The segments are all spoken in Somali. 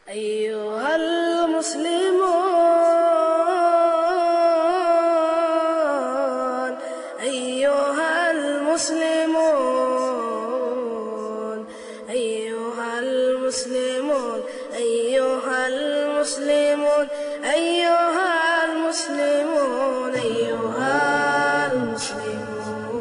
أيها المسلمون أيها المسلمون أيها المسلمون أيها المسلمون أيها المسلمون أيها المسلمون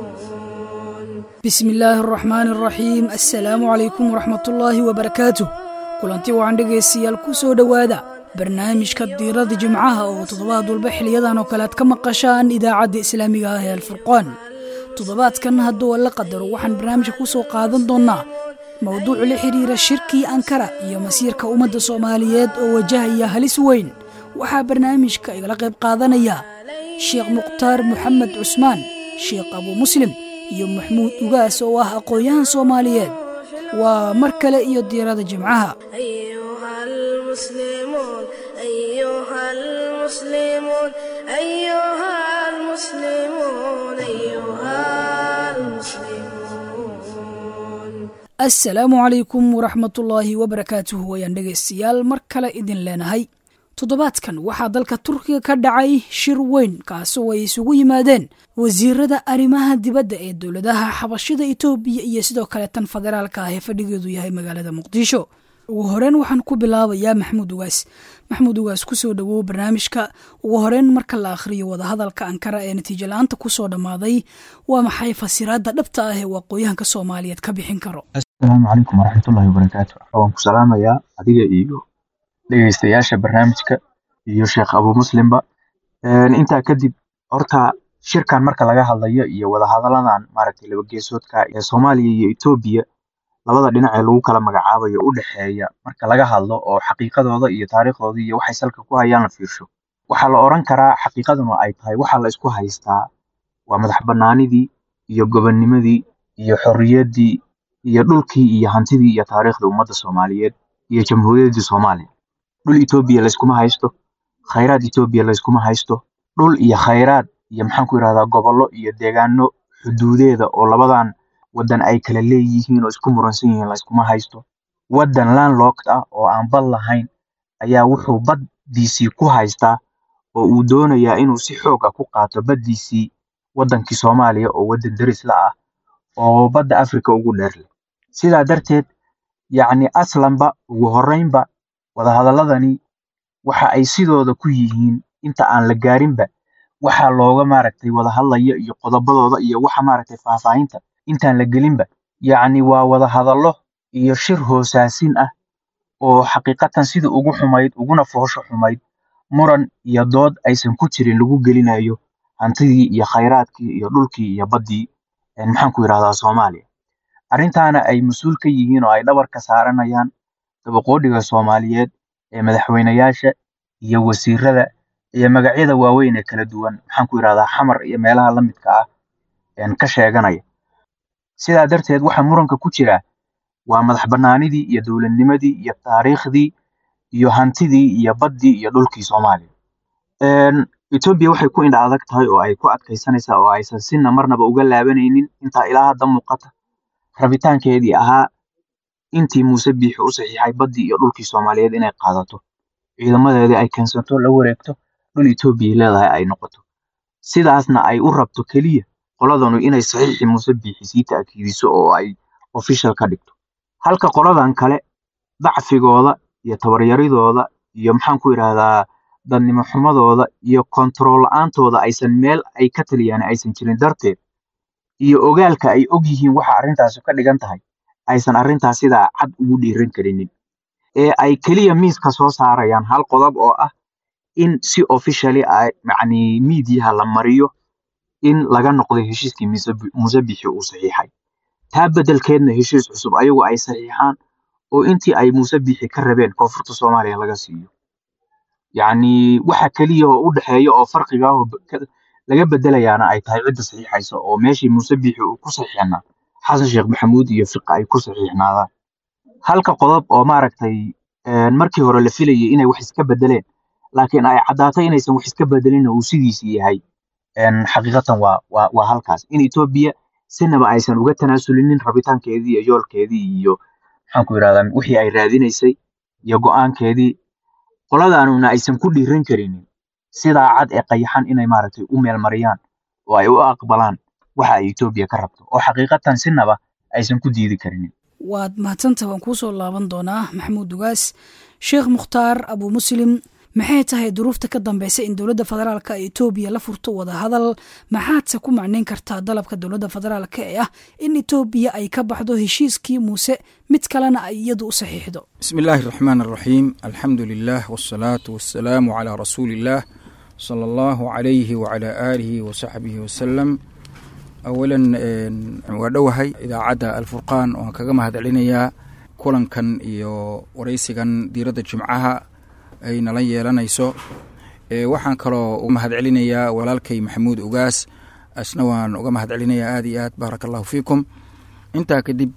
bismi illaahi araxmaani araxiim assalaamu calaykum waraxmatullaahi wabarakaatuh kulanti wacan dhegaystayaal ku soo dhowaada barnaamijka diirada jimcaha oo toddobaad walba xiliyadan oo kale aad ka maqashaan idaacadda islaamiga ah ee alfurqaan toddobaadkan hadduu alla qadaro waxaan barnaamijka ku soo qaadan doonnaa mowduuc la xidhiira shirkii ankara iyo masiirka ummadda soomaaliyeed oo wajahaya halis weyn waxaa barnaamijka igala qayb qaadanaya sheekh mukhtaar moxamed cusmaan sheekh abu muslim iyo maxmuud ugaas oo ah aqoon-yahan soomaaliyeed waa mar kale iyo diirada jimcaha أيها المسلمون أيها المسلمون أيها المسلمون أيها المسلمون assalaamu calaykum waraxmatullaahi wabarakaatuh wayaan dhegaystayaal mar kale idin leenahay toddobaadkan waxaa dalka turkiga ka dhacay shir weyn kaasoo ay isugu yimaadeen wasiirada arrimaha dibadda ee dowladaha xabashida itoobiya iyo sidoo kale tan federaalka ah ee fadhigeedu yahay magaalada muqdisho ugu horeyn waxaan ku bilaabayaa maxmuud ugaas maxmuud ugaas kusoo dhowow barnaamijka ugu horeyn marka la akhriyo wadahadalka ankara ee natiijo la-aanta kusoo dhammaaday waa maxay fasiraadda dhabta ah ee uu aqoonyahanka soomaaliyeed ka bixin karo asalaamu calaykum waraxmatullaahi wabarakaatu waan ku salaamayaa adiga iyo dhegeystayaasha barnaamijka iyo sheekh abu muslimba Een, intaa kadib horta shirkan marka laga hadlayo iyo wadahadaladan maaragtay laba geesoodka ee soomaaliya iyo etoobiya labada dhinac ee lagu kala magacaabayo u dhexeeya marka laga hadlo oo xaqiiqadooda iyo taariikhdooda iyo waxay salka ku hayaan la fiirsho waxaa la oran karaa xaqiiqaduna ay tahay waxaa la isku haystaa waa madax banaanidii iyo gobonnimadii iyo xorriyaddii iyo dhulkii iyo hantidii iyo taariikhda ummadda soomaaliyeed iyo jamhuuriyaddii soomaaliya dhul etoobiya layskuma haysto khayraad etoobiya layskuma haysto dhul iyo khayraad iyo maxaan ku yidhahdaa gobollo iyo deegaano xuduudeeda oo labadan waddan ay kala leeyihiin oo isku muransan yihiin layskuma haysto waddan landlocked ah oo aan bad lahayn ayaa wuxuu baddiisii ku haystaa oo uu doonayaa inuu si xoog ah ku qaato baddiisii waddankii soomaaliya oo waddan deris la ah oo badda afrika ugu dheer leh sidaa darteed yacni aslanba ugu horreynba wadahadaladani waxa ay sidooda ku yihiin inta aan la gaarinba waxaa looga maaragtay wada hadlaya iyo qodobadooda iyo waxa maaragtay faahfaahinta intaan la gelinba yacni waa wada hadallo iyo shir hoosaasin ah oo xaqiiqatan sida ugu xumayd uguna foosho xumayd muran iyo dood aysan ku jirin lagu gelinayo hantidii iyo khayraadkii iyo dhulkii iyo baddii een, maxaan ku yidhahdaa soomaaliya arrintaana ay mas-uul ka yihiin oo ay dhabar ka saaranayaan dabaqoodhiga soomaaliyeed ee madaxweyneyaasha iyo wasiirada iyo magacyada waaweyn ee kala duwan maxaan ku yidhahdaa xamar iyo meelaha la midka ah een, ka sheeganaya sidaa darteed waxa muranka ku jira waa madax banaanidii iyo dowladnimadii iyo taariikhdii iyo hantidii iyo baddii iyo dhulkii soomaaliya Een, Etoobiya waxay ku indha adag tahay oo ay ku adkaysanaysaa oo aysan sina marnaba uga laabanaynin intaa ilaa hadda muuqata rabitaankeedii ahaa intii muuse biixi u saxiixay baddii iyo dhulkii soomaaliyeed inay qaadato ciidamadeedii ay keensato la wareegto dhul Etoobiya leedahay ay noqoto sidaasna ay u rabto keliya qoladanu inay saxiixii muuse biixi sii ta'kiidiso oo ay official ka dhigto halka qoladan kale dacfigooda iyo tabaryaridooda iyo maxaan ku yidhahdaa dadnimo xumadooda iyo kontarool la-aantooda aysan meel ay ka taliyaan aysan jirin darteed iyo ogaalka ay og yihiin waxa arrintaasi ka dhigan tahay aysan arrintaas sidaa cad ugu dhiiran karinin ee ay keliya miiska soo saarayaan hal qodob oo ah in si officially ay yacni miidiyaha la mariyo in laga noqday heshiiskii Muuse- muuse bixi uu saxiixay taa beddelkeedna heshiis cusub ayagu ay saxiixaan oo intii ay muuse bixi ka rabeen koonfurta soomaaliya laga siiyo yacni waxa keliya oo u dhexeeya oo farqiga ah oo be- ka- laga bedelayaana ay tahay cidda saxiixaysa oo meeshii muuse bixi uu ku saxiixnaa xasan sheekh maxamuud iyo fiqa ay ku saxiixnaadaan halka qodob oo maaragtay een, markii hore la filayay inay wax iska bedeleen laakiin ay caddaatay inaysan wax iska bedelin uu sidiisii yahay een, xaqiiqatan waa waa waa halkaas in Ethiopia sinaba aysan uga tanaasulinin rabitaankeedii iyo yoolkeedii iyo maxaan ku yidhahdaa wixii ay raadinaysay iyo go'aankeedii qoladaanuna aysan ku dhiiran karinin sidaa cad ee qayaxan inay maaragtay u meelmariyaan oo ay u aqbalaan waxa ay etoobiya ka rabto oo xaqiiqatan sinaba aysan ku diidi karinin waad mahadsanta waan kuu soo laaban doonaa maxamuud dugaas sheekh mukhtaar abu muslim maxay tahay duruufta ka dambeysa in dowladda federaalka ee etoobiya la furto wadahadal maxaadse ku macnayn kartaa dalabka dowladda federaalka ee ah in etoobiya ay ka baxdo heshiiskii muuse mid kalena ay iyadu u saxiixdo bismi illaahi araxmaan araxiim alxamdu lilah wasalaatu wasalaamu calaa rasuuli illaah sala allahu calayhi wacalaa aalihi wasaxbihi wasalam awalan waa dhowahay idaacadda alfurqaan waan kaga mahad celinayaa kulankan iyo waraysigan diiradda jimcaha ay nala yeelanayso waxaan kaloo uga mahad celinayaa walaalkay maxamuud ugaas asna waan uga mahad celinayaa aad iyo aad baaraka allahu fiikum intaa kadib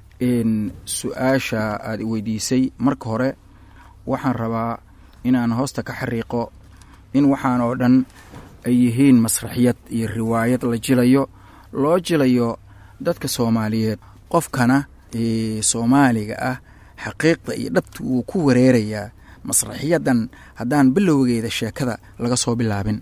su-aasha aada i weydiisay marka hore waxaan rabaa inaan hoosta ka xariiqo in waxaan oo dhan ay yihiin masraxiyad iyo riwaayad la jilayo loo jilayo dadka soomaaliyeed qofkana soomaaliga ah xaqiiqda iyo dhabta wuu ku wareerayaa masraxiyadan haddaan bilowgeeda sheekada laga soo bilaabin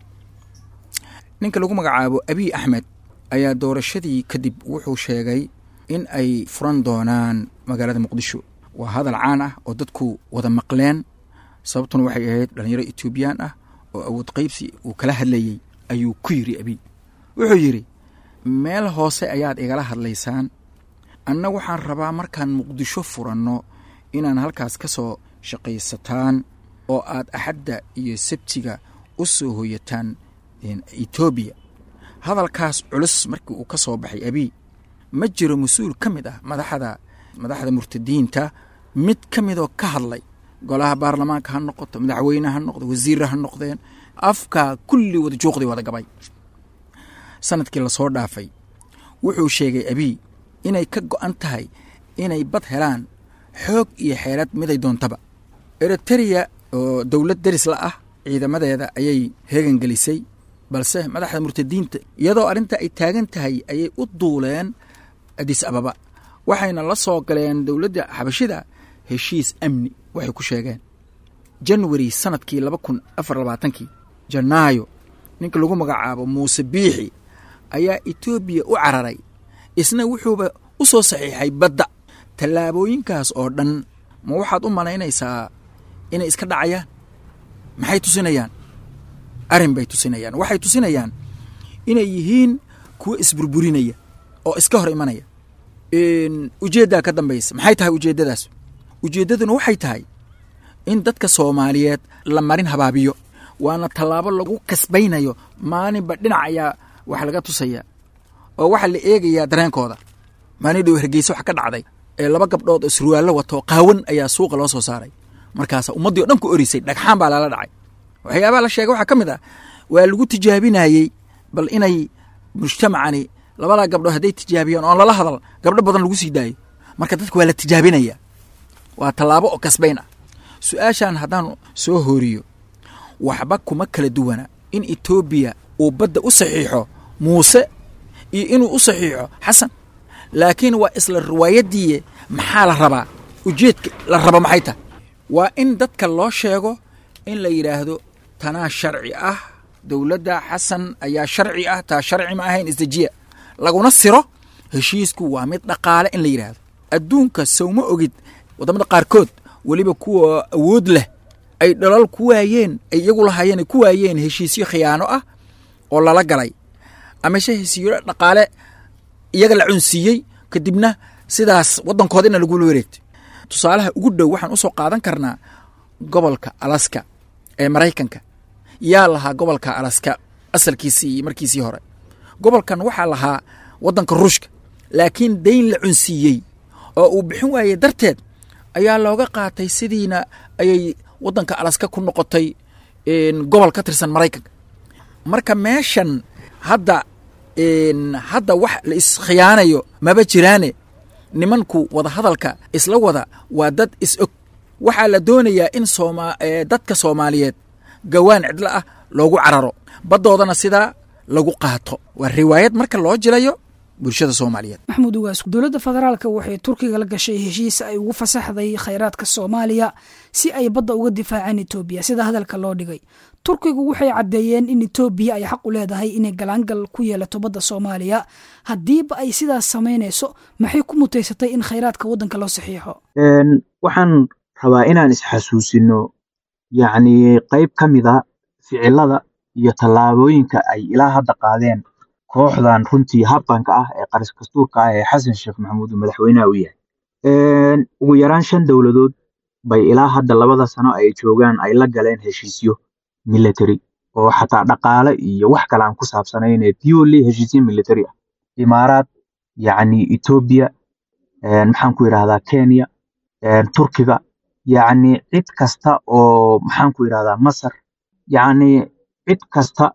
ninka lagu magacaabo abiy axmed ayaa doorashadii kadib wuxuu sheegay in ay furan doonaan magaalada muqdisho waa hadal caan ah oo dadku wada maqleen sababtuna waxay ahayd dhalinyaro etoobiyaan ah oo awood qaybsi uu kala hadlayey ayuu ku yidhi abiy wuxuu yidhi meel hoose ayaad igala hadlaysaan anna waxaan rabaa markaan muqdisho furanno inaan halkaas ka soo shaqaysataan oo aad axadda iyo sabtiga u soo hoyataan etoobiya hadalkaas culus markii uu ka soo baxay abiy ma jiro mas-uul ka mid ah madaxda madaxda murtadiinta mid ka midoo ka hadlay golaha baarlamaanka ha noqoto madaxweyne ha noqdo wasiirra ha noqdeen afkaa kulli wada juuqdii wada gabay sanadkii lasoo dhaafay wuxuu sheegay abiy inay ka go'an tahay inay bad helaan xoog iyo xeelad miday doontaba eritereya oo dowlad deris la ah ciidamadeeda ayay heegan gelisay balse madaxda murtadiinta iyadoo arrinta ay taagan tahay ayay u duuleen adis ababa waxayna la soo galeen dowladda xabashida heshiis amni waxay ku sheegeen januari sanadkii laba kun afar labaatankii janaayo ninka lagu magacaabo muuse biixi ayaa etoobiya u cararay isna wuxuuba u soo saxiixay badda tallaabooyinkaas oo dhan ma waxaad u malaynaysaa inay iska dhacayaan maxay tusinayaan arrin bay tusinayaan waxay tusinayaan inay yihiin kuwo isburburinaya oo iska hor imanaya ujeeddaa ka dambaysa maxay tahay ujeeddadaas ujeeddaduna waxay tahay in dadka soomaaliyeed la marin habaabiyo waana tallaabo lagu kasbaynayo maalinba dhinac ayaa wax laga tusaya oo waxaa la eegayaa dareenkooda maalin dhow hargeysa wax ka dhacday ee laba gabdhood oo surwaallo wato qaawan ayaa suuqa loo soo saaray markaasa ummaddii o dhan ku orisay dhagxaan baa lala dhacay waxyaabaha la sheegay waxaa ka mid ah waa lagu tijaabinayey bal inay mujtamacani labadaa gabdhood hadday tijaabiyaan oon lala hadal gabdho badan lagu sii daayo marka dadka waa la tijaabinaya waa tallaabo oo kasbayn ah su-aashan haddaan soo hooriyo waxba kuma kala duwana in etoobiya uu badda u saxiixo muuse iyo inuu u saxiixo xasan laakiin waa isla riwaayaddiiye maxaa la rabaa ujeedka la raba maxay tahay waa in dadka loo sheego in la yidhaahdo tanaa sharci ah dowladda xasan ayaa sharci ah taa sharci ma ahayn isdejiya laguna siro heshiisku waa mid dhaqaale in la yidhaahdo adduunka sowma ogid waddamada qaarkood weliba kuwa awood leh ay dhalal ku waayeen ay iyagu lahaayeen ay ku waayeen heshiisyo khiyaano ah oo lala galay amase heshiisyo dhaqaale iyaga la cunsiiyey kadibna sidaas waddankooda ina lagula wareegtay tusaalaha ugu dhow waxaan usoo qaadan karnaa gobolka alaska ee maraykanka yaa lahaa gobolka alaska asalkiisii markiisii hore gobolkan waxaa lahaa waddanka ruushka laakiin dayn la cunsiiyey oo uu bixin waayey darteed ayaa looga qaatay sidiina ayay waddanka alaska ku noqotay gobol ka tirsan maraykanka marka meeshan hadda hadda wax la iskhiyaanayo maba jiraane nimanku wada hadalka isla wada waa dad is-og waxaa la doonayaa in sooma dadka soomaaliyeed gawaan cidlo ah loogu cararo baddoodana sidaa lagu qaato waa riwaayad marka loo jilayo bulshada soomaaliyeed maxamuud ugaas dowladda federaalka waxay turkiga la gashay heshiis ay ugu fasaxday khayraadka soomaaliya si ay badda uga difaacaan etoobiya sida hadalka loo dhigay turkigu waxay caddeeyeen in etoobiya ay xaq u leedahay inay galaangal ku yeelato badda soomaaliya haddiiba ay sidaas samaynayso maxay ku mutaysatay in khayraadka waddanka loo saxiixo waxaan rabaa inaan isxasuusino yacni qayb ka mid a ficilada iyo tallaabooyinka ay ilaa hadda qaadeen kooxdan runtii habbanka ah ee qaris kastuurka ah ee xasan sheekh maxamuud uu madaxweynaha u yahay ugu yaraan shan dowladood bay ilaa hadda labada sano ay joogaan ay la galeen heshiisyo military oo xataa dhaqaale iyo wax kale aan ku saabsanayn ee purely heshiisyo military ah imaaraad yacni etoobiya maxaan ku yidhahdaa kenya turkiga yacni cid kasta oo maxaan ku yidhahdaa masar yacni cid kasta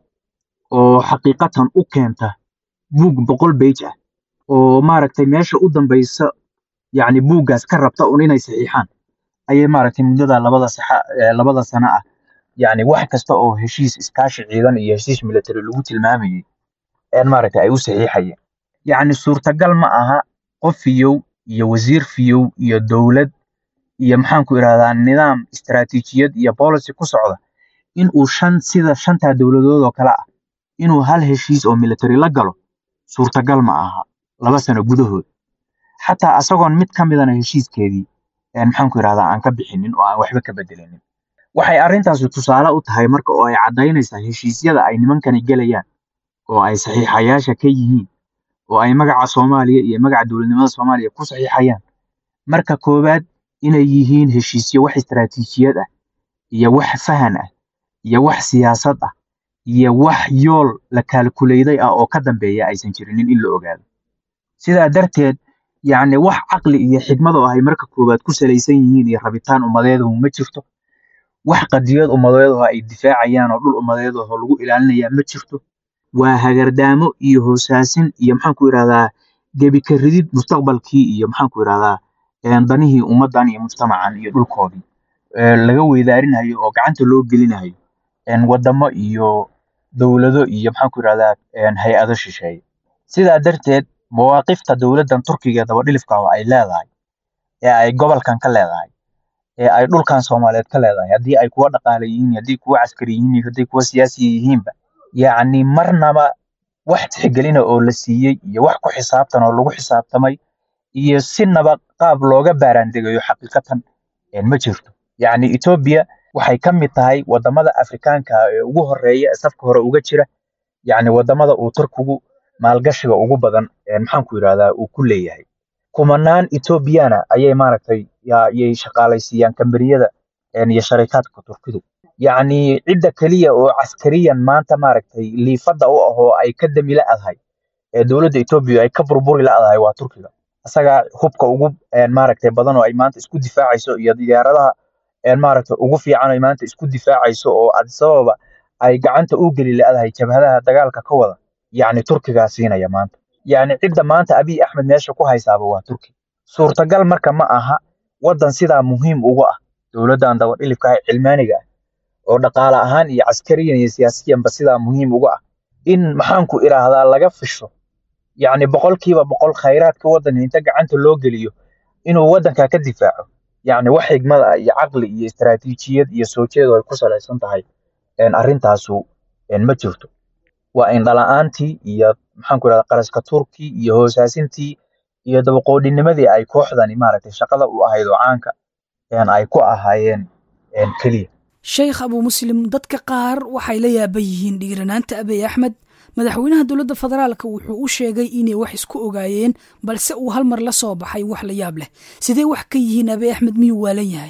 oo xaqiiqatan u keenta buug boqol bage ah oo maaragtay meesha u dambaysa yacni buuggaas ka rabta un inay saxiixaan ayay maaragtay muddada labada saxa labada sano ah yacni wax kasta oo heshiis iskaashi ciidan iyo heshiis military lagu tilmaamayay een maaragtay ay u saxiixayeen yacni suurtagal ma aha qof fiyow iyo wasiir fiyow iyo dowlad iyo maxaan ku idhahdaa nidaam istaraatiijiyad iyo policy ku socda in uu shan sida shantaa dowladood oo kale ah inuu hal heshiis oo military la galo suurtagal ma aha laba sano gudahood xataa asagoon mid ka midana heshiiskeedii maxaan ku idhahdaa aan ka bixinin oo aan waxba ka bedelinin waxay arrintaasi tusaale u tahay marka oo ay caddaynaysaa heshiisyada ay nimankani gelayaan oo ay saxiixayaasha ka yihiin oo ay magaca soomaaliya iyo magaca dowladnimada soomaaliya ku saxiixayaan marka koowaad inay yihiin heshiisyo wax istaraatiijiyad ah iyo wax fahan ah iyo wax siyaasad ah iyo wax yool la kaalkuleyday ah oo ka dambeeya aysan jirinin in la ogaado sidaa darteed yacni wax caqli iyo xigmad oo ay marka koowaad ku salaysan yihiin iyo rabitaan ummadeedahu ma jirto wax qadiyad ummadeedaho ay difaacayaan oo dhul ummadeedaho lagu ilaalinayaa ma jirto waa hagardaamo iyo hoosaasin iyo maxaan ku idhahdaa gebi ka ridid mustaqbalkii iyo maxaan ku idhahdaa danihii ummaddan iyo mujtamacan iyo dhulkoodii laga weydaarinayo oo gacanta loo gelinayo wadamo iyo dowlado iyo maxaan ku idhahdaa hay-ado shisheeye sidaa darteed mawaaqifta dowladdan turkiga dabadhilifka oo ay leedahay ee ay gobolkan ka leedahay ee ay dhulkan soomaaliyeed ka leedahay haddii ay kuwa dhaqaale yihiin haddii kuwa caskari yihiin haddii kuwa siyaasiya yihiinba yacni marnaba wax tixgelina oo la siiyey iyo wax ku xisaabtan oo lagu xisaabtamay iyo sinaba qaab looga baaraandegayo xaqiiqatan ma jirto yacni etoobiya waxay ka mid tahay wadamada afrikaanka ee ugu horeeya ee safka hore uga jira yacni wadamada uu turkigu maalgashiga ugu badan maxaan ku yidhahdaa uu ku leeyahay kumanaan etoobiyana ayay maaragtay yay shaqaalaysiiyaan kambaniyada iyo sharikaadka turkidu yacni cidda keliya oo caskariyan maanta maaragtay liifadda u ah oo ay ka dami la-dahay ee dowladda etoobiya ay ka burburi la-dahay waa turkiga isaga hubka ugu maaragtay badan oo ay maanta isku difaacayso iyo diyaaradaha maaragtay ugu fiican ay maanta isku difaacayso oo adisababa ay gacanta u geli la-dahay jabhadaha dagaalka ka wada yacni turkigaa siinaya maanta yacni cidda maanta abiy axmed meesha ku haysaaba waa turki suurtagal marka ma aha waddan sidaa muhiim uga ah dowladdan dabadhilifka ah cilmaaniga ah oo dhaqaale ahaan iyo caskariyan iyo siyaasiyanba sidaa muhiim uga ah in maxaanku idhaahdaa laga fisho yacni boqolkiiba boqol khayraadka waddanka inta gacanta loo geliyo inuu waddanka ka difaaco yacni wax xigmad ah iyo caqli iyo istaraatiijiyad iyo soo jeedo ay ku salaysan tahay arrintaasu ma jirto waa indhala-aantii iyo maxaanku idhahdaa qaraska turki iyo hoosaasintii iyo dabaqoodhinimadii ay kooxdani maaragtay shaqada u ahayd oo caanka ay ku ahaayeen keliya sheekh abuu muslim dadka qaar waxay la yaaban yihiin dhiiranaanta abiy axmed madaxweynaha dowladda federaalka wuxuu u sheegay inay wax isku ogaayeen balse uu hal mar la soo baxay wax la yaab leh sidee wax ka yihiin abiy axmed miyuu waalan yahay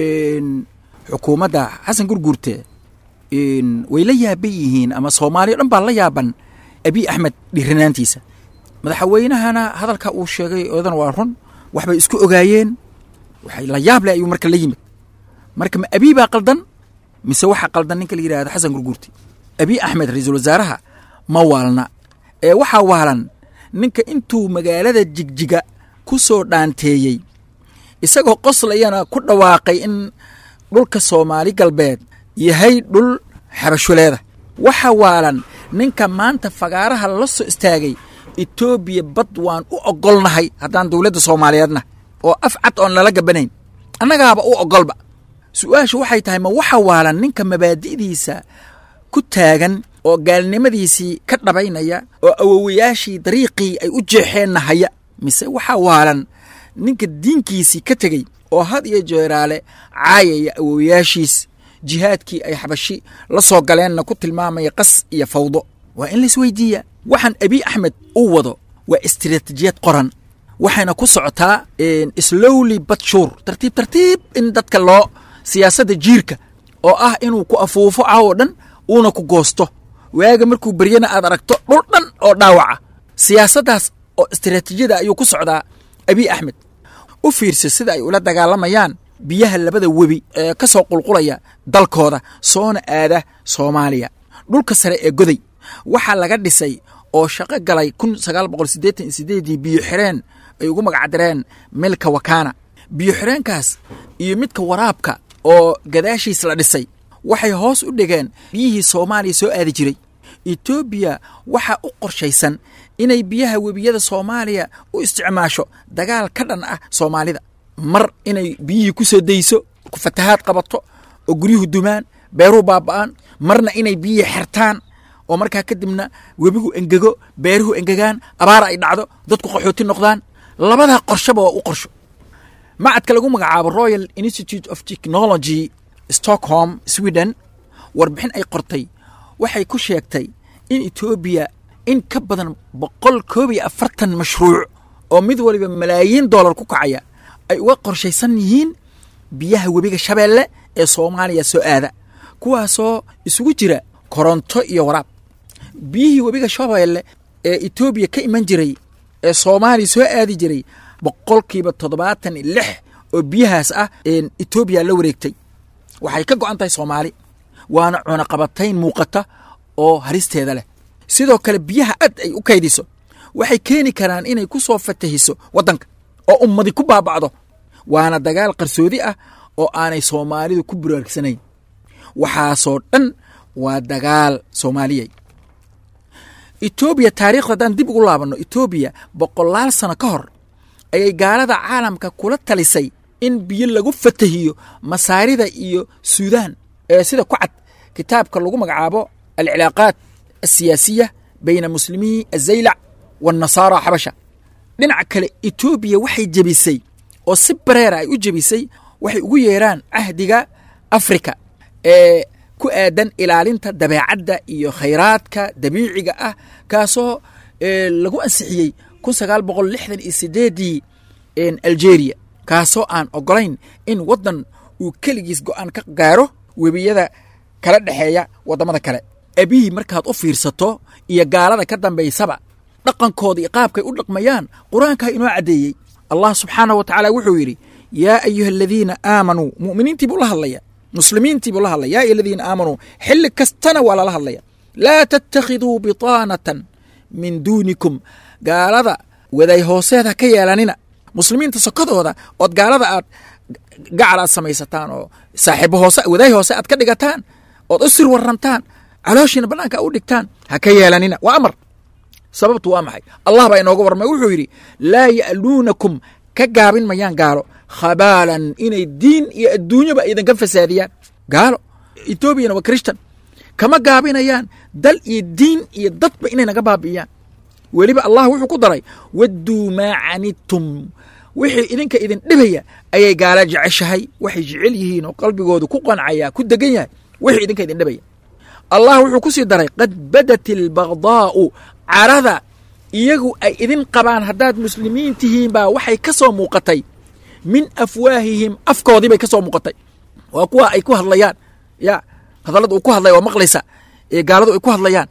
xukuumadda xasan gurguurte way la yaaban yihiin ama soomaaliya o dhan baa la yaaban abiy axmed dhiiranaantiisa madaxweynahana hadalka uu sheegay odan waa run waxbay isku ogaayeen waxay la yaab leh ayuu marka la yimid marka ma abiy baa qaldan mise waxaa qaldan ninka la yidhahdo xasan gurguurti abiy axmed ra-iisul wasaaraha ma waalna ee waxaa waalan ninka intuu magaalada jigjiga ku soo dhaanteeyey isagoo qoslayana ku dhawaaqay in dhulka soomaali galbeed yahay dhul xabashuleeda waxa waalan ninka maanta fagaaraha la soo istaagay etoobiya bad waan u ogolnahay haddaan dowladda soomaaliyeedna oo af cad oon lala gabanayn annagaaba u ogolba su-aashu waxay tahay ma waxa waalan ninka mabaadi'diisa ku taagan oo gaalnimadiisii ka dhabaynaya oo awowayaashii dariiqii ay u jeexeenna haya mise waxa waalan ninka diinkiisii ka tegey oo had iyo jeeraale caayaya awowayaashiis jihaadkii ay xabashi la soo galeenna ku tilmaamaya qas iyo fawdo waa in laisweydiiya waxaan abiy axmed u wado waa istiraatijiyad qoran waxayna ku socotaa slowly batshuur tartiib tartiib in dadka loo siyaasadda jiirka oo ah inuu ku afuufo cawoo dhan uuna ku goosto waaga markuu beryana aad aragto dhul dhan oo dhaawaca siyaasaddaas oo istiraatiijiyada ayuu ku socdaa abiy axmed u fiirsa sida ay ula dagaalamayaan biyaha labada webi ee ka soo qulqulaya dalkooda soona aada soomaaliya dhulka sare ee goday waxaa laga dhisay oo shaqo galay kun sagaal boqol siddeetan iyo sideedii biyo xireen ay ugu magacdareen milka wakana biyo xireenkaas iyo midka waraabka oo gadaashiis la dhisay waxay hoos u dhigeen biyihii soomaaliya soo aadi jiray etoobiya waxaa u qorshaysan inay biyaha webiyada soomaaliya u isticmaasho dagaal ka dhan ah soomaalida mar inay biyihii ku soo dayso ku fatahaad qabato oo guryuhu dumaan beeruhu baaba'aan marna inay biyihii xertaan oo markaa kadibna webigu engego beeruhu engegaan abaar ay dhacdo dadku qaxooti noqdaan labadaa qorshaba waa u qorsho macadka lagu magacaabo royal institute of technology stockholm sweden warbixin ay qortay waxay ku sheegtay in etoobiya in ka badan boqol koob iyo afartan mashruuc oo mid waliba malaayiin dollar ku kacaya ay uga qorshaysan yihiin biyaha webiga shabeelle ee soomaaliya soo aada kuwaasoo isugu jira koronto iyo waraab biyihii webiga shabeelle ee etoobiya ka iman jiray ee soomaaliya soo aadi jiray boqolkiiba toddobaatan iyo lix oo biyahaas ah etoobiya la wareegtay waxay ka go'an tahay soomaali waana cunaqabatayn muuqata oo haristeeda leh sidoo kale biyaha ad ay u kaydiso waxay keeni karaan inay ku soo fatahiso waddanka oo ummadi ku baaba'do waana dagaal qarsoodi ah oo aanay soomaalidu ku buraagsanayn waxaasoo dhan waa dagaal soomaaliyey etoobiya taariikhda haddaan dib ugu laabanno etoobiya boqolaal sano ka hor ayay gaalada caalamka kula talisay in biyo lagu fatahiyo masaarida iyo suudaan ee sida ku cad kitaabka lagu magacaabo alcilaaqaat asiyaasiya bayna muslimiyi azaylac waannasaara xabasha dhinaca kale etoobiya waxay jebisay oo si bareera ay u jebisay waxay ugu yeeraan cahdiga afrika ee ku aadan ilaalinta dabeecadda iyo khayraadka dabiiciga ah kaasoo lagu ansixiyey kun sagaal boqol lixdan iyo sideedii algeria kaasoo aan ogolayn in waddan uu keligiis go'aan ka gaaro webiyada kala dhexeeya waddamada kale abihi markaad u fiirsato iyo gaalada ka dambaysaba dhaqankooda iyo qaabkay u dhaqmayaan qur-aankaa inoo caddeeyey allah subxaanah wa tacaala wuxuu yidhi yaa ayuha aladiina aamanuu mu'miniintii buu la hadlaya muslimiintii buu la hadlaya yaa ayuha aladiina aamanuu xilli kastana waa lala hadlaya laa tattakhiduu bitaanatan min duunikum gaalada waday hooseed ha ka yeelanina muslimiinta sokodooda ood gaalada aad gacal aad samaysataan oo saaxiibo hoose wadaay hoose aad ka dhigataan ood u sir warantaan calooshiina bannaanka u dhigtaan ha ka yeelanina waa amar sababtu waa maxay allah baa inooga warmay wuxuu yidhi laa ya'luunakum ka gaabin mayaan gaalo khabaalan inay diin iyo adduunyaba idinka fasaadiyaan gaalo etoobiyana waa christan kama gaabinayaan dal iyo diin iyo dadba inay naga baabi'iyaan weliba allah wuxuu ku daray wadduu maa canidtum wixii idinka idin dhibaya ayay gaala jeceshahay waxay jecel yihiin oo qalbigoodu ku qancaya ku degan yahay wixii idinka idin dhibaya allah wuxuu ku sii daray qad badat albagdaa'u carada iyagu ay idin qabaan haddaad muslimiin tihiin baa waxay ka soo muuqatay min afwaahihim afkoodii bay ka soo muuqatay waa kuwa ay ku hadlayaan ya hadallada uu ku hadlaya waa maqlaysa ee gaaladu ay ku hadlayaan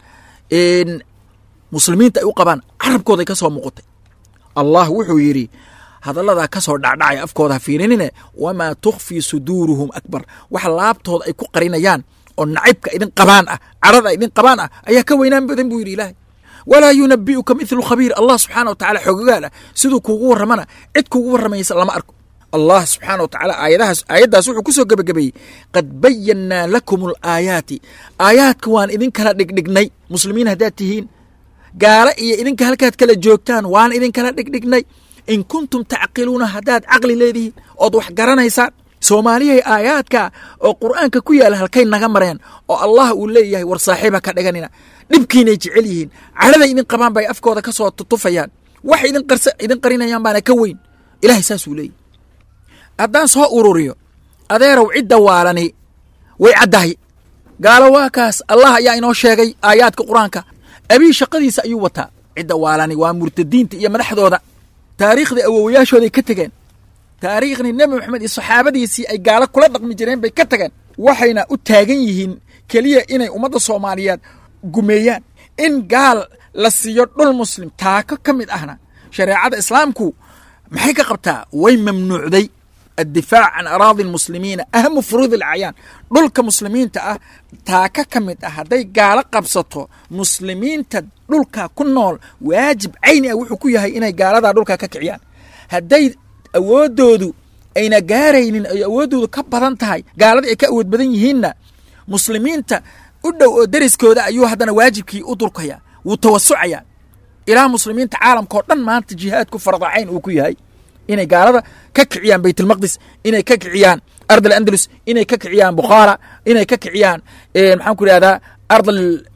muslimiinta ay u qabaan carabkooday ka soo muuqatay allah wuxuu yidhi hadalladaa ka soo dhacdhacay afkooda ha fiirinine wamaa tukhfii suduuruhum akbar waxa laabtooda ay ku qarinayaan oo nacaybka idin qabaan ah cadhada idin qabaan ah ayaa ka weynaan badan buu yidhi ilaahay walaa yunabi'uka mithlu khabiir allah subxaana wa tacala xoogogaal ah siduu kuugu warramana cid kuugu warramaysa lama arko allah subxaana wa tacaala aayadahaas aayaddaas wuxuu ku soo gebagabeeyey qad bayannaa lakum alaayaati aayaadka waan idin kala dhigdhignay muslimiin haddaad tihiin gaalo iyo idinka halkaad kala joogtaan waan idinkala dhigdhignay in kuntum tacqiluuna haddaad caqli leedihiin ood wax garanaysaan soomaaliyahay aayaadka oo qur'aanka ku yaala halkay naga mareen oo allah uu leeyahay war saaxiiba ka dhiganina dhibkiinay jecel yihiin cadhaday idin qabaan bay afkooda ka soo tutufayaan waxay idin qarsa idin qarinayaan baana ka weyn ilahay saasuu leeyahy haddaan soo ururiyo adeerow cidda waalani way caddahay gaalo waa kaas allah ayaa inoo sheegay aayaadka qur-aanka abii shaqadiisa ayuu wataa cidda waalani waa murtadiinta iyo madaxdooda taariikhdii awowayaashooday ka tegeen taariikhdii nebi moxamed iyo saxaabadiisii ay gaalo kula dhaqmi jireen bay ka tageen waxayna u taagan yihiin keliya inay ummadda soomaaliyeed gumeeyaan in gaal la siiyo dhul muslim taako ka mid ahna shareecada islaamku maxay ka qabtaa way mamnuucday addifaac can araadi lmuslimiina ahamu furuud alacyaan dhulka muslimiinta ah taaka ka mid ah hadday gaalo qabsato muslimiinta dhulka ku nool waajib cayni ah wuxuu ku yahay inay gaaladaa dhulka ka kiciyaan hadday awooddoodu ayna gaaraynin ay awooddoodu ka badan tahay gaaladii ay ka awood badan yihiinna muslimiinta u dhow oo deriskooda ayuu haddana waajibkii u durkaya wuu tawasucayaa ilaa muslimiinta caalamka oo dhan maanta jihaadku fardacayn uu ku yahay inay gaalada ka kiciyaan baytulmaqdis inay ka kiciyaan ard alandalus inay ka kiciyaan bukhaara inay ka kiciyaan maxaan ku ihahdaa ard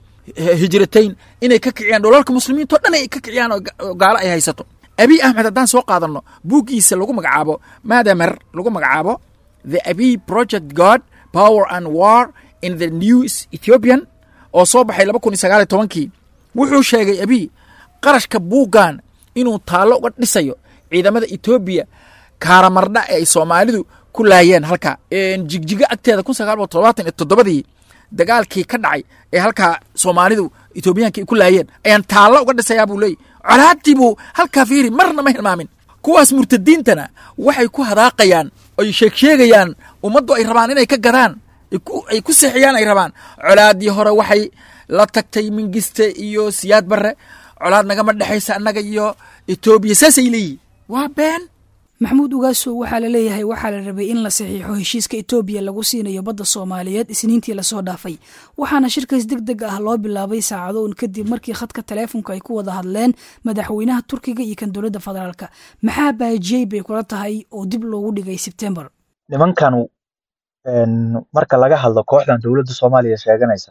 hijratayn inay ka kiciyaan dholalka muslimiinta o dhan ay ka kiciyaan oo gaalo ay haysato abiy axmed haddaan soo qaadanno buuggiisa lagu magacaabo madamer lagu magacaabo the abiy project god power and war in the new ethiopian oo soo baxay laba kun iyo sagaal iyo tobankii wuxuu sheegay abiy qarashka buuggan inuu taallo uga dhisayo ciidamada etoobiya kaaramardha ee ay soomaalidu ku laayeen halka jigjigo agteeda kun sagaal boqol todobaatan iyo toddobadii dagaalkii ka dhacay ee halkaa soomaalidu etoobiyaanka ay ku laayeen ayaan taallo uga dhisayaa buu leeyay colaadii buu halkaa fiiri marna ma hilmaamin kuwaas murtadiintana waxay ku hadaaqayaan ay sheegsheegayaan ummaddu ay rabaan inay ka gadaan ay ku seexiyaan ay rabaan colaadii hore waxay la tagtay mingiste iyo siyaad barre colaad nagama dhexaysa annaga iyo etoobiya saasay leeyihin waa been maxamuud ugaasow waxaa la leeyahay waxaa la rabay in la saxiixo heshiiska etoobiya lagu siinayo badda soomaaliyeed isniintii lasoo dhaafay waxaana shirkaas deg deg ah loo bilaabay saacado un kadib markii khadka taleefonka ay ku wada hadleen madaxweynaha turkiga iyo kan dowladda federaalka maxaa baajiyey bay kula tahay oo dib loogu dhigay sebtembar nimankanu marka laga hadlo kooxdan dowladda soomaaliya sheeganaysa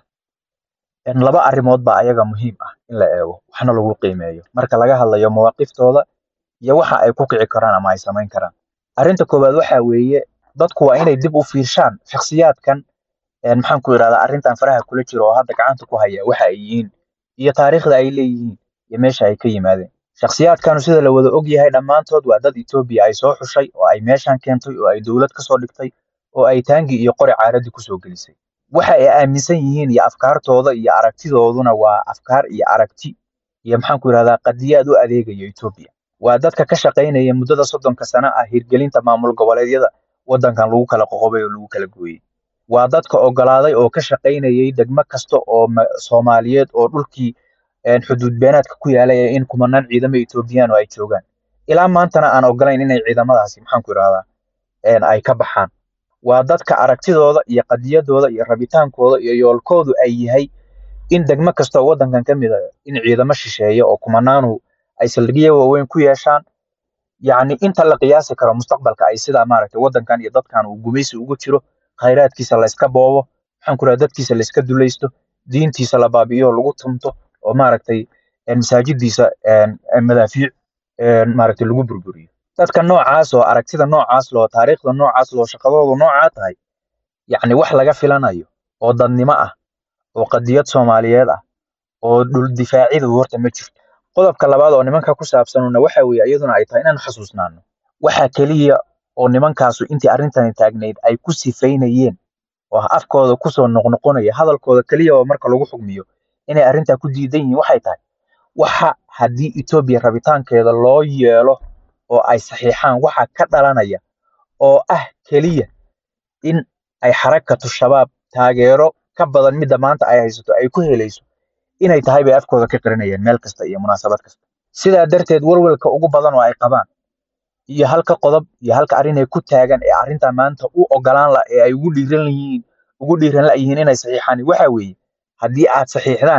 laba arrimood baa ayaga muhiim ah in la eego waxna lagu qiimeeyo marka laga hadlayo mawaaqiftooda iyo waxa ay ku kici karaan ama ay samayn karaan arrinta koowaad waxa weeye dadku waa inay dib u fiirshaan shakhsiyaadkan maxaan ku idhahdaa arrintan faraha kula jiro oo hadda gacanta ku haya waxa ay yihiin iyo taariikhda ay leeyihiin iyo meesha ay ka yimaadeen shakhsiyaadkanu sida la wada og yahay dhammaantood waa dad etoobiya ay soo xushay oo ay meeshan keentay oo ay dowlad kasoo dhigtay oo ay taangi iyo qori caaradii kusoo gelisay waxa ay aaminsan yihiin iyo afkaartooda iyo aragtidooduna waa afkaar iyo aragti iyo maxaan ku idhahdaa qadiyaad u adeegaya etoobiya waa dadka ka shaqaynaya muddada soddonka sano ah hirgelinta maamul goboleedyada waddankan lagu kala qoqobay oo lagu kala gooyey waa dadka ogolaaday oo ka shaqaynayay degmo kasta oo soomaaliyeed oo dhulkii xuduud beenaadka ku yaalaya in kumanaan ciidamo etoobiyaan oo ay joogaan ilaa maantana aan ogolayn inay ciidamadaasi maxaan ku idhahdaa ay ka baxaan waa dadka aragtidooda iyo qadiyadooda iyo rabitaankooda iyo yoolkoodu ay yahay in degmo kasta oo waddankan ka mid a in ciidamo shisheeye oo kumanaanu ay saldhigyo waaweyn ku yeeshaan yacni inta la qiyaasi karo mustaqbalka ay sidaa maaragtay waddankan iyo dadkan uu gumaysi ugu jiro khayraadkiisa layska boobo maxaan ku raha dadkiisa layska dulaysto diintiisa la baabi'iyo lagu tumto oo maaragtay masaajidiisa madaafiic maaragtay lagu burburiyo dadka noocaas oo aragtida noocaas loo taariikhda noocaas loo shaqadoodu noocaa tahay yacni wax laga filanayo oo dadnimo ah oo qadiyad soomaaliyeed ah oo dhul difaacidu horta ma jirto qodobka labaad oo nimanka ku saabsanuna waxa weeye iyaduna ay tahay inaan xasuusnaano waxa keliya oo nimankaasu intii arrintani taagnayd ay ku sifaynayeen oo afkooda kusoo noqnoqonaya hadalkooda keliya oo marka lagu xugmiyo inay arrintaa ku diidan yihiin waxay tahay waxa haddii etoobiya rabitaankeeda loo yeelo oo ay saxiixaan waxa ka dhalanaya oo ah keliya in ay xarakatu shabaab taageero ka badan midda maanta ay haysato ay ku helayso inay tahay bay afkooda ka qirinayeen meel kasta iyo munaasabad kasta sidaa darteed walwalka ugu badan oo ay qabaan iyo halka qodob iyo halka arrin ay ku taagan ee arrintaa maanta u ogolaan la ee ay ugu dhiiran yihiin ugu dhiiran la yihiin inay saxiixaan waxa weeye haddii aad saxiixdaan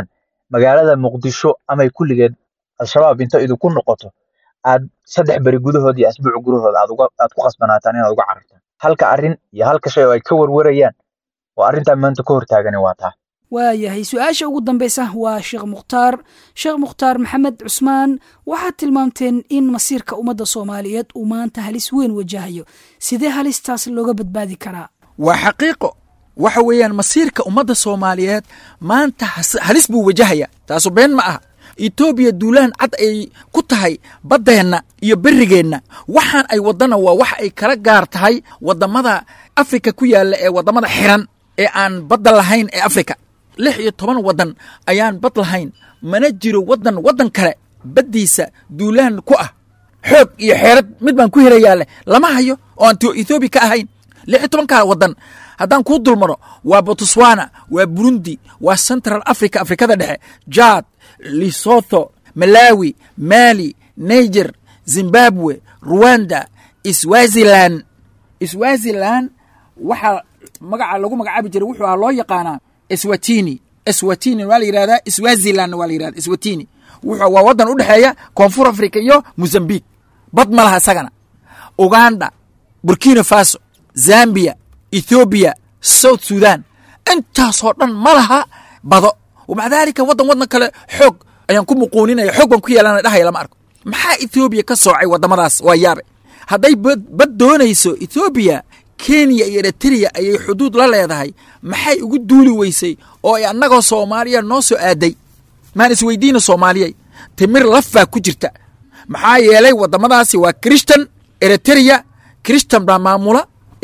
magaalada muqdisho amay kulligeed al-shabaab inta idinku noqoto aad saddex beri gudahood iyo asbuuc gudahooda aad uga aad ku khasbanaataan inaad uga carartaan halka arrin iyo halka shay oo ay ka warwarayaan oo arrintaa maanta ka hortaagani waa taa waayahay su-aasha ugu dambaysa waa sheekh mukhtaar sheekh mukhtaar maxamed cusmaan waxaad tilmaamteen in masiirka ummadda soomaaliyeed uu maanta halis weyn wajahayo sidee halistaas looga badbaadi karaa waa xaqiiqo waxa weeyaan masiirka ummadda soomaaliyeed maanta has- halis buu wajahaya taasu been ma aha etoobiya duulaan cad ay ku tahay baddeenna iyo berrigeenna waxaan ay waddana waa wax ay kala gaar tahay waddamada afrika ku yaalla ee waddamada xiran ee aan badda lahayn ee afrika lix iyo toban waddan ayaan bad lahayn mana jiro waddan waddan kale baddiisa duulaan ku ah xoog iyo xeerad mid baan ku helayaa leh lama hayo oo aan to- ethoobiya ka ahayn lix iyo tobankaa waddan haddaan kuu dulmaro waa botswana waa burundi waa central africa afrikada dhexe jad lesotho malawi mali niger zimbabwe rwanda swazilan swazilan waxaa magaca lagu magacaabi jiray wuxuu ahaa loo yaqaanaa swatini swatini waa la yidhahdaa swazilan waa la yidhahda swatini wuxuu waa waddan u dhexeeya koonfur africa iyo mozambique bad ma laha isagana uganda burkina faso zambia ethoobiya south sudan intaasoo dhan ma laha bado wamaca daalika waddan waddan kale xoog ayaan ku muquuninaya xoog baan ku yeelana dhahaya lama arko maxaa ethoobiya ka soocay waddamadaas waa yaabe hadday bad bad doonayso ethoobiya kenya iyo eritrea ayay xuduud la leedahay maxay ugu duuli weysay oo ay annagoo soomaaliya noo soo aaday maan isweydiina soomaaliyay timir lafaa ku jirta maxaa yeelay waddamadaasi waa christan eritrea christan baa maamula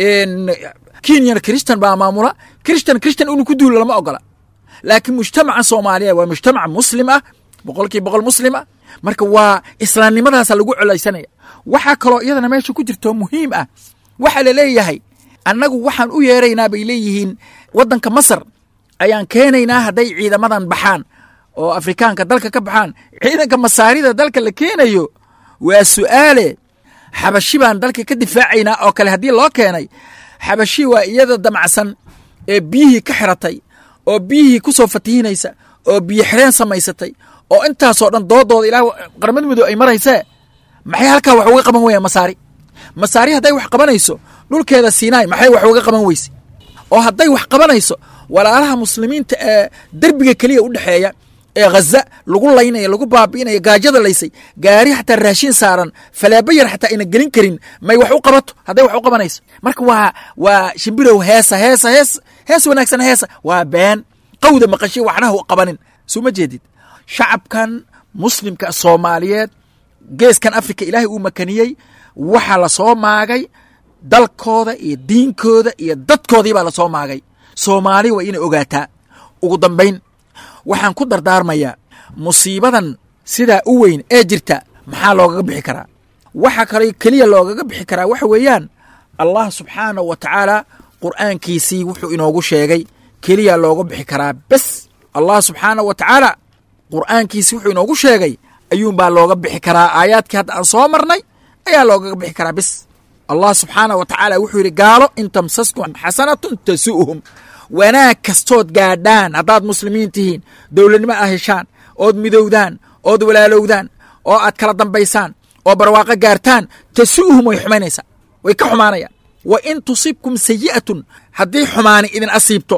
kenyana christan baa maamula christan christan inuu ku duulo lama ogola laakiin mujtamaca soomaaliya waa mujtamac muslim ah boqolkiiba boqol muslim ah marka waa islaamnimadaasa lagu colaysanaya waxaa kaloo iyadana meesha ku jirto muhiim ah waxaa la leeyahay annagu waxaan u yeeraynaa bay leeyihiin waddanka masar ayaan keenaynaa hadday ciidamadan baxaan oo afrikaanka dalka ka baxaan ciidanka masaarida dalka la keenayo waa su'aale xabashi baan dalka ka difaacaynaa oo kale haddii loo keenay xabashi waa iyada damacsan ee biyihii ka xiratay oo biyihii ku soo fatihinaysa oo biyo xireen samaysatay oo intaasoo dhan doodooda ilaa qaramada midow ay maraysee maxay halkaa wax uga qaban weyaan masaari masaari hadday wax qabanayso dhulkeeda siinaay maxay wax uga qaban weyse oo hadday wax qabanayso walaalaha muslimiinta ee derbiga keliya u dhexeeya ee ghaza lagu laynaya lagu baabi'inaya gaajada laysay gaari xataa raashin saaran falaaba yar xataa ayna gelin karin may wax u qabato hadday wax u qabanayso marka waa waa shimbirow heesa heesa hees hees wanaagsan heesa waa been qawda maqashay waxnaha u qabanin soo ma jeedid shacabkan muslimka soomaaliyeed geeskan afrika ilaahay uu makaniyey waxaa lasoo maagay dalkooda iyo diinkooda iyo dadkoodii baa lasoo maagay soomaali waa inay ogaataa ugu dambayn waxaan ku dardaarmayaa musiibadan sidaa u weyn ee jirta maxaa loogaga bixi karaa waxa kale keliya loogaga bixi karaa waxa weeyaan allah subxaanahu wa tacaala qur'aankiisii wuxuu inoogu sheegay keliya looga bixi karaa bes allah subxaanahu wa tacaala qur'aankiisii wuxuu inoogu sheegay ayuunbaa looga bixi karaa aayaadkii hadda aan soo marnay ayaa loogaga bixi karaa bes allah subxaanah wa tacaala wuxuu yidhi gaalo in tamsaskum xasanatun tasu'hum wanaag kastood gaadhaan haddaad muslimiin tihiin dowladnimo aad heshaan ood midowdaan ood walaalowdaan oo aad kala dambaysaan oo barwaaqo gaartaan tasu'hum way xumaynaysaa way ka xumaanayaan wa in tusibkum sayi'atun haddii xumaani idin asiibto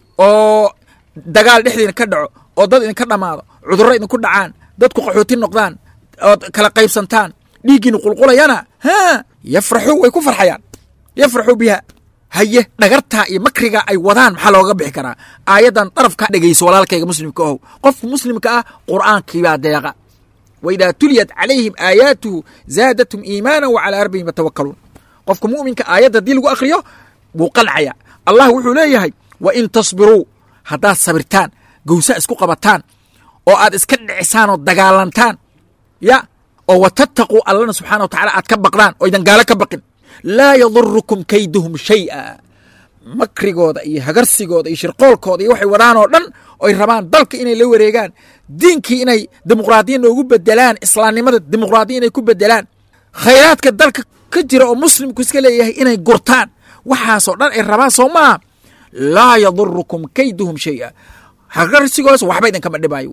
oo dagaal dhexdiina ka dhaco oo dad idinka dhammaado cudurro idinku dhacaan dadku qaxooti noqdaan ood kala qaybsantaan dhiiggiina qulqulayana haa yafraxuu way ku farxayaan yafraxuu biha haye dhagartaa iyo makriga ay wadaan maxaa looga bixi karaa aayaddan darafka dhegayso walaalkayga muslimka ohow qofka muslimka ah qur'aankiibaa deeqa waidaa tuliyat calayhim aayaatuhu zaadatum iimaana wa calaa rabbihim yatawakkaluun qofka mu'minka aayadda haddii lagu akhriyo wuu qancaya allah wuxuu leeyahay wa in tasbiruu haddaad sabirtaan gowsa isku qabataan oo aad iska dhicisaan oo dagaalantaan ya oo wa tattaquu allana subxana wa tacala aad ka baqdaan oo idan gaalo ka baqin laa yadurukum kayduhum shay'a makrigooda iyo hagarsigooda iyo shirqoolkooda iyo waxay wadaan oo dhan oy rabaan dalka inay la wareegaan diinkii inay dimuqraadiya noogu bedelaan islaamnimada dimuqraadiya inay ku bedelaan khayraadka dalka ka jira oo muslimku iska leeyahay inay gurtaan waxaasoo dhan ay rabaan soo maaha laa yadurukum kayduhum shay'a hagarsigoodas waxba idinkama dhibaayo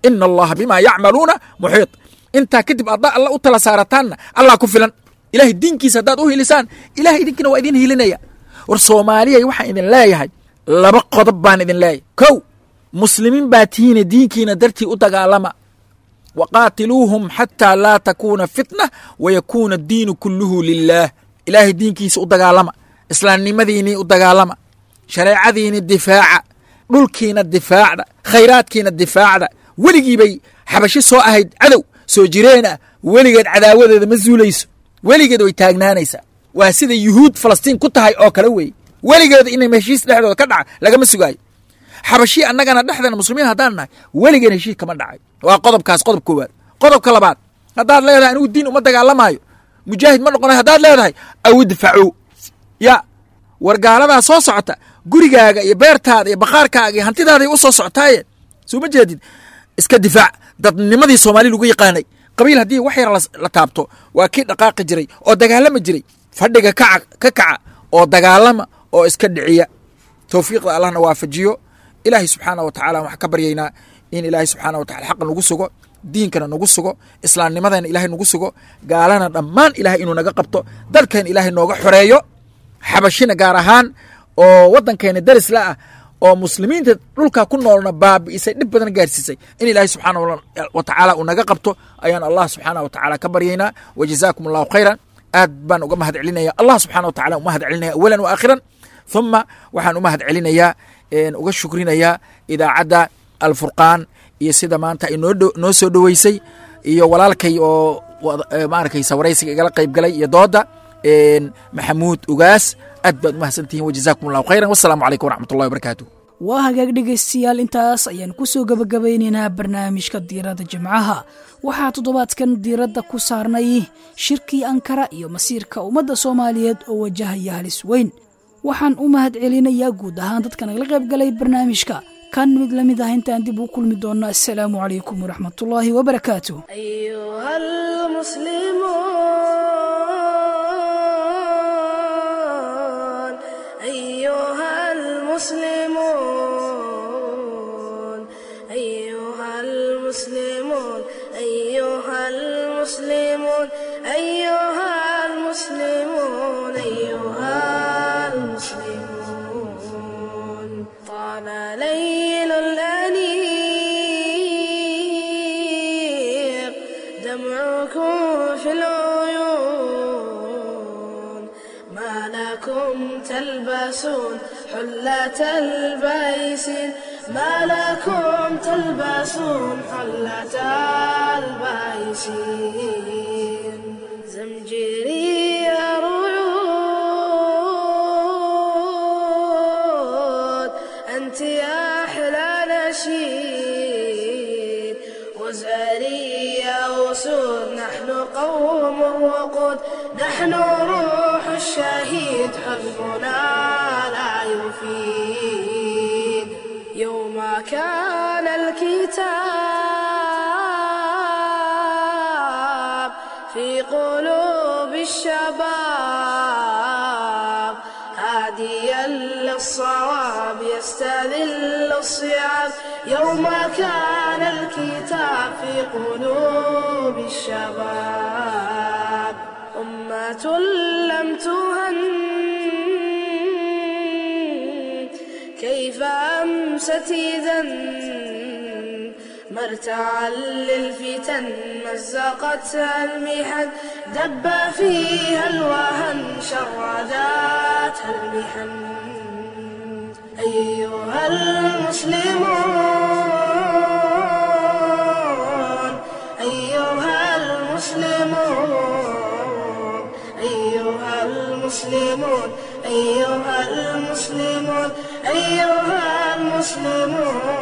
ina allaha bima yacmaluuna muxiit intaa kadib haddaa alla u tala saarataanna allah ku filan ilahay diinkiisa haddaad u hilisaan ilahay idinkina waa idin hilinaya war soomaaliyay waxaan idin leeyahay laba qodob baan idin leeyahay kow muslimiin baa tihiine diinkiina dartii u dagaalama waqaatiluuhum xataa laa takuuna fitna wayakuuna addiinu kulluhu lilaah ilaahay diinkiisa u dagaalama islaamnimadiinii u dagaalama shareecadiini difaaca dhulkiina difaacda khayraadkiina difaacda weligiibay xabashi soo ahayd cadow soo jireen ah weligeed cadaawadeeda ma zuulayso weligeed way taagnaanaysaa waa sida yuhuud falastiin ku tahay oo kale weeye weligeeda inay heshiis dhexdooda ka dhaca lagama sugaayo xabashii annagana dhexdeena muslimiin haddaan nahay weligeen heshiis kama dhacay waa qodobkaas qodob koowaad qodobka labaad haddaad leedahay anigu diin uma dagaalamaayo mujaahid ma noqonay haddaad leedahay aw idfacu ya war gaaladaa soo socota gurigaaga iyo beertaada iyo bakhaarkaaga iyo hantidaaday u soo socotaaye soo ma jeedid iska difaac dadnimadii soomaali lagu yaqaanay qabiil haddii wax yar la taabto waa kii dhaqaaqi jiray oo dagaalama jiray fadhiga kaca ka kaca oo dagaalama oo iska dhiciya towfiiqda allahna waafajiyo ilaahay subxaana wa tacala waxaan ka baryaynaa in ilaahay subxaana wa tacala xaqa nagu sugo diinkana nagu sugo islaamnimadana ilaahay nagu sugo gaalana dhammaan ilahay inuu naga qabto dalkeena ilaahay nooga xoreeyo xabashina gaar ahaan oo waddankeena daris la ah oo muslimiinta dhulka ku noolna baabi'isay dhib badan gaarsiisay in ilaahay subxaana wa tacaala uu naga qabto ayaan allah subxaana wa tacaala ka baryaynaa wa jazaakum allahu khayran aad baan uga mahad celinaya allah subxana wa tacala umahad celinaya awalan wa aakhiran thuma waxaan u mahad celinayaa uga shukrinayaa idaacadda alfurqaan iyo sida maanta ay noo soo dhoweysay iyo walaalkay oo maaragtay sawaraysiga igala qayb galay iyo dooda maxamuud ugaas aad baad umahadsantihin wajazaakum allahu khayran wasalaamu calaykum waraxmat ullahi wabarakaatu waa hagaag dhegaystayaal intaas ayaan ku soo gebagabaynaynaa barnaamijka diiradda jimcaha waxaa toddobaadkan diiradda ku saarnay shirkii ankara iyo masiirka ummadda soomaaliyeed oo wajahaya halis weyn waxaan u mahad celinayaa guud ahaan dadka nagala qayb galay barnaamijka kan mid la mid ah intaan dib u kulmi doonno assalaamu calaykum waraxmatullaahi wabarakaatu أيها المسلمون أيها المسلمون أيها المسلمون أيها المسلمون أيها المسلمون أيها المسلمون طال ليل الأنيق دمعكم في العيون ما لكم تلبسون حلة البيس ما لكم تلبسون حلة البيس زمجري رعود أنت يا أحلى نشيد وزاري يا أسود نحن قوم الوقود نحن روح الشهيد حزبنا لا يفيد يوم كان الكتاب في قلوب الشباب هاديا للصواب يستذل الصيام يوم كان الكتاب في قلوب الشباب أمة لم تهن كيف أمست إذا مرتعا للفتن مزقتها المحن دب فيها الوهن شرداتها المحن أيها المسلمون أيها المسلمون أيها المسلمون أيها المسلمون أيها المسلمون